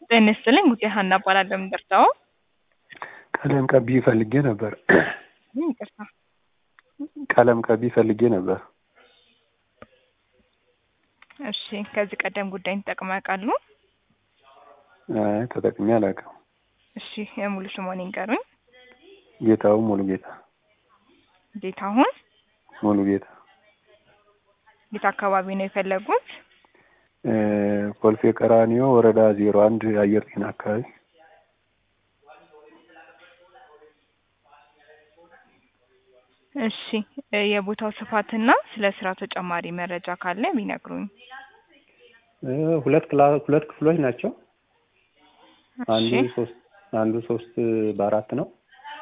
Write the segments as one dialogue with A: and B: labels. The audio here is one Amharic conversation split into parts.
A: ጤና ይስጥልኝ ጉዳይ ሀና እባላለሁ። የምደርሰው
B: ቀለም ቀቢ ፈልጌ ነበር።
A: ይቅርታ
B: ቀለም ቀቢ ፈልጌ ነበር።
A: እሺ፣ ከዚህ ቀደም ጉዳይን ተጠቅመው ያውቃሉ?
B: አይ ተጠቅሜ አላውቅም።
A: እሺ፣ የሙሉ ስሞን ይንገሩኝ።
B: ጌታው ሙሉ ጌታ
A: ጌታሁን
B: ሙሉ ጌታ
A: የት አካባቢ ነው የፈለጉት?
B: እ ኮልፌ ቀራኒዮ ወረዳ ዜሮ አንድ አየር ጤና አካባቢ
A: እሺ እ የቦታው ስፋትና ስለ ስራው ተጨማሪ መረጃ ካለ ቢነግሩኝ።
B: እ ሁለት ክላ ሁለት ክፍሎች ናቸው። አንዱ
A: እሺ
B: ሶስት አንዱ ሶስት በአራት ነው።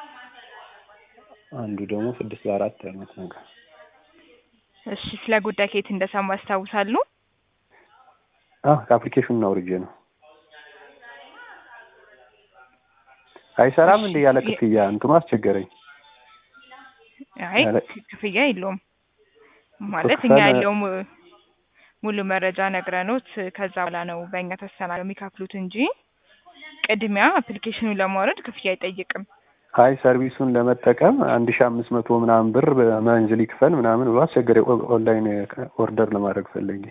B: አንዱ ደግሞ ስድስት በአራት አይነት ነገር
A: እሺ ስለ ጉዳይ ከየት እንደሰሙ ያስታውሳሉ?
B: አ ከአፕሊኬሽኑን አውርጄ ነው። አይሰራም እንደ ያለ
A: እሺ፣
B: ክፍያ እንትኑ አስቸገረኝ።
A: አይ
B: ያለ-
A: ክፍያ የለውም ማለት
B: ክፈል-
A: እኛ ያለው mu- ሙሉ መረጃ ነግረኖት ከዛ በኋላ ነው በእኛ ተሰናለው የሚከፍሉት እንጂ ቅድሚያ አፕሊኬሽኑን ለማውረድ ክፍያ አይጠይቅም።
B: አይ ሰርቪሱን ለመጠቀም አንድ ሺ አምስት መቶ ምናምን ብር በመንዝል ይክፈል ምናምን ብሎ አስቸገረኝ። ኦ- ኦንላይን ኦርደር ለማድረግ ፈለጌ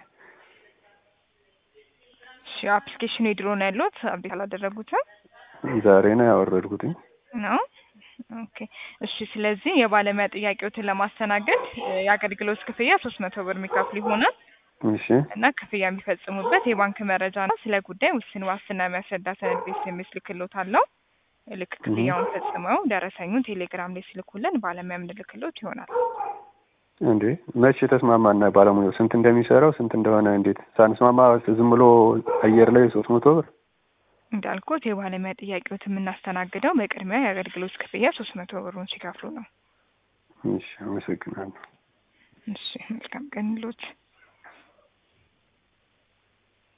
A: እሺ አፕሊኬሽኑ የድሮ ነው ያሉት አብዴት አላደረጉትም
B: ዛሬ ነው ያወረድኩትኝ።
A: ነው? ኦኬ እሺ። ስለዚህ የባለሙያ ጥያቄዎትን ለማስተናገድ እ የአገልግሎት ክፍያ ሶስት መቶ ብር የሚከፍሉ ይሆናል
B: እሺ
A: እና ክፍያ የሚፈጽሙበት የባንክ መረጃ ነው። ስለ ጉዳይ ውስን ዋስትና የሚያስረዳ ሰነድ ቤት የሚልክሎት አለው። ልክ ክፍያውን ፈጽመው ደረሰኙን ቴሌግራም ላይ ስልኩልን ባለሙያ የምንልክሎት ይሆናል።
B: እንዴ መቼ ተስማማና ባለሙያው ስንት እንደሚሰራው ስንት እንደሆነ እንዴት ሳንስማማ ዝም ብሎ አየር ላይ ሶስት መቶ ብር
A: እንዳልኩት የባለሙያ ጥያቄዎት የምናስተናግደው በቅድሚያ የአገልግሎት ክፍያ ሶስት መቶ ብሩን ሲከፍሉ ነው።
B: እሺ አመሰግናለሁ
A: እሺ መልካም ቀን ይሎት።